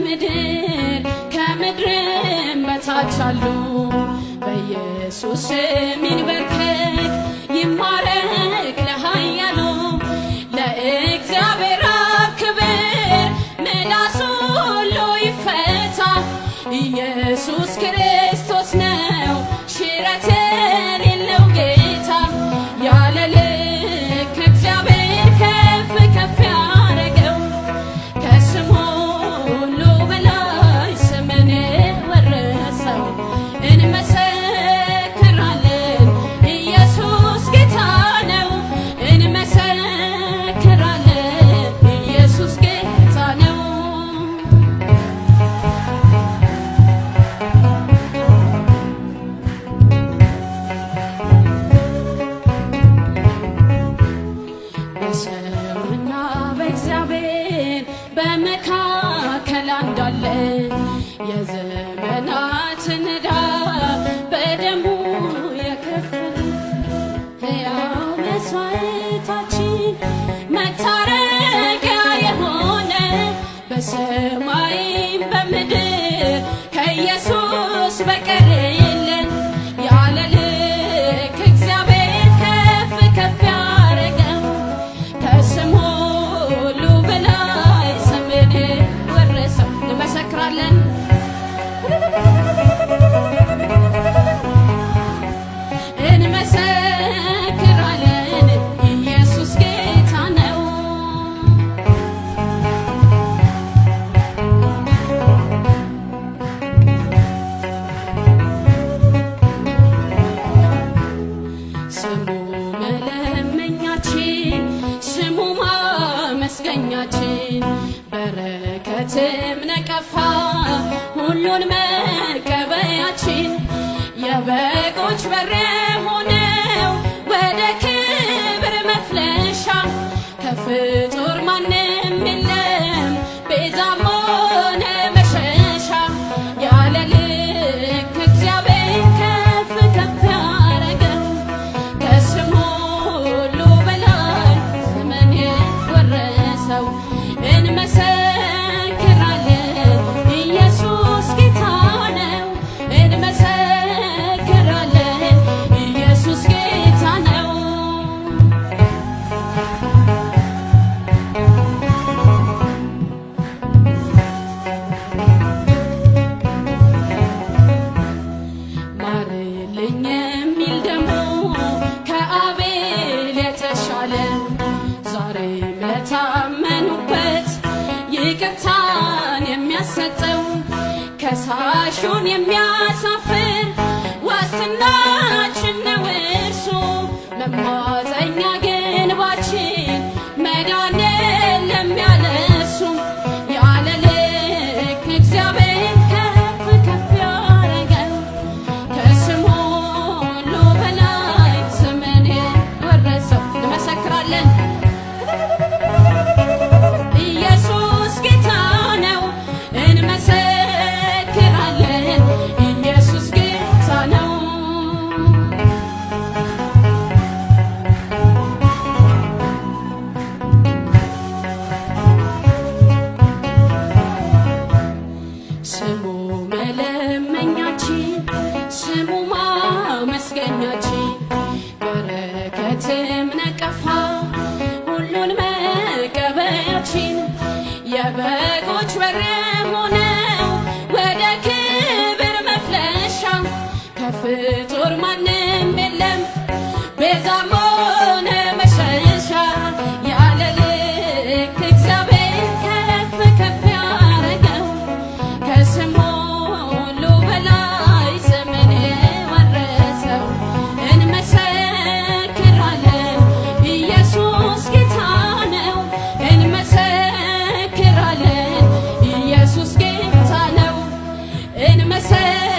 በምድር ከምድርም በታች አሉ በኢየሱስ ስም ይንበርከክ ይማረክ ለኃያሉ ለእግዚአብሔር አብ ክብር ምላሱ ሁሉ ይፈታ ኢየሱስ ክርስቶስ ነው ሽረት የሌለው ጌታ ያለ ልክ እግዚአብሔር ከፍ ከፍ ያረገው ከስሙ ሁሉ በላይ ስምን ወረሰው እንመሰክራለን ኢየሱስ ጌታ ነው እንመሰክራለን ኢየሱስ ጌታ ነው በሰውና በእግዚአብሔር በመካከል አንዳለ የዘመናትን ዕዳ በደሙ የከፈለ ሕያው መስዋዕታችን መታረቂያ የሆነ በሰማይም በምድር ከኢየሱስ በቀር የለን ያለ ልክ እግዚአብሔር ከፍ ከፍ ያረገው ከስሙ ሁሉ በላይ ስምን ወረሰው እንመሰክራለን እንመሰክራለን ኢየሱስ ጌታ ነው ስሙ መለመኛችን ስሙ ማመስገኛችን በረከትም ነቀፋ ሁሉን መቀበያችን የበጎች በር ሆነው ወደ ክብር መፍለሻ ከፍጡር ማንም የለም ቤዛም ሆነ መሸሻ ያለ ልክ እግዚአብሔር ከፍ ከፍ ያረገው ከስሙ ሁሉ በላይ ዘመን ወረሰው እንመሰክራለን ኢየሱስ ጌታ ነው እንመሰክራለን ኢየሱስ ጌታ ነው ማርልኝ የሚል ደግሞ ከአቤል የተሻለ ዛሬም ለታመኑበት ይቅርታን የሚያሰጠው ከሳሹን የሚያሳፍር ዋስትናችን ነው እርሱ መማፀኛ ግንባችን መዳን የለም ያለ እሱ ያለ ልክ እግዚአብሔር ከፍ ከፍ ያረገው ከስሙ ሁሉ በላይ ስምን ወረሰው እንመሰክራለን ኢየሱስ ጌታ ነው እንመሰክራለን ኢየሱስ ጌታ ነው ስሙ መለመኛችን ስሙ ማመስገኛችን በረከትም ነቀፋ ሁሉን መቀበያችን የበጎች በር ሆነው ወደ ክብር መፍለሻ ከፍጡር ማንም የለም ቤዛም ሆነ መሸሻ ያለ ልክ እግዚአብሔር ከፍ ከፍ ያረገው ከስሙ ሁሉ በላይ ስምን ወረሰው እንመሰክራለን ኢየሱስ ጌታ ነው እንመሰክራለን ኢየሱስ ጌታ ነው እንመሰ